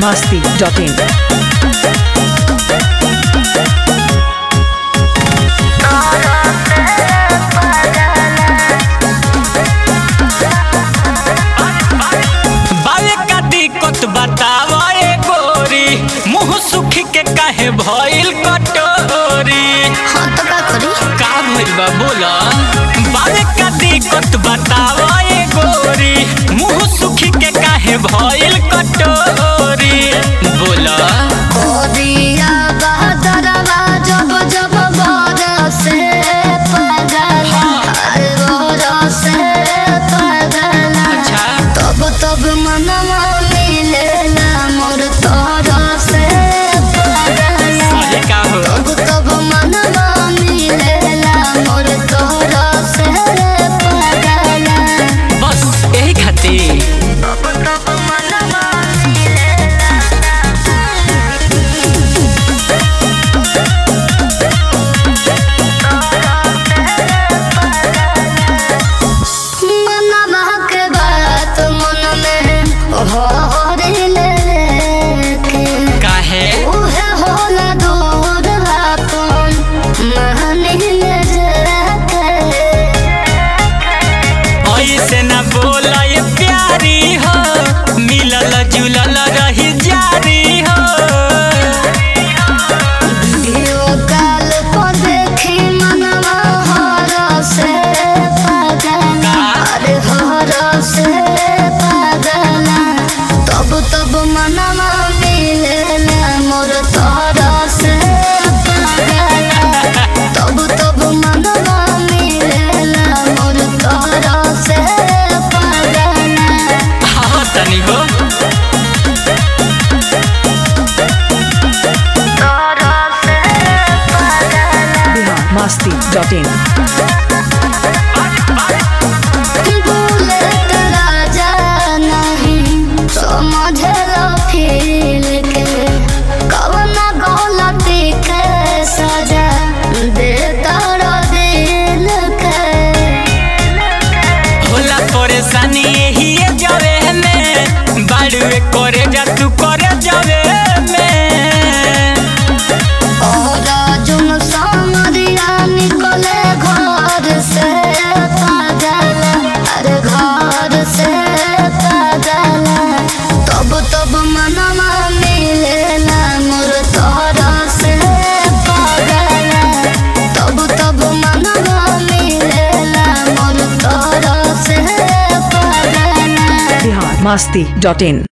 masti.in. बावे का दिक्कत बतावा ए गोरी मुंह सुखी के काहे भइल कटोरी हाँ तो का करी का भइल बा बोला बावे का दिक्कत बतावा ए गोरी मुंह सुखी के काहे भइल कटोरी बोला दिया बहदरवा जब जब बरसे पगल हर बरसे पगल अच्छा तब तब मनवा मिलेला मोर तोरा से पगल सही का हो तब तब मनवा मिलेला मोर तोरा से पगल बस यही खातिर तब तब मनवा मिलेला मनवा के बात मन में भरिले के काहे उहे होला दूर अपन मानिले जाके ऐसे न बोला ये प्यारी हो मिलल जुलल रही जारी हो वीडियो कॉल पर देखी मनवा हर से पागल अरे हर से पागल तब तब मनवा मिलेला मोर तोरा से पागल तब तब मनवा मिलेला मोर तोरा से पागल हाँ तनी हो तोरा से पागल Bihar masti.in. बुलेट राजा नहीं समझलो फील के कवन गलती के सजा दे तारा दिल के होला परेशानी यही जावे में बाड़ुए करे जा तू करे जावे में और जुम सामरिया निकले घर से पागल अरे घर से पागल तब तब मनवा मिलेला मोर तोरा से पागल तब तब मनवा मिलेला मोर तोरा से पागल Bihar masti.in.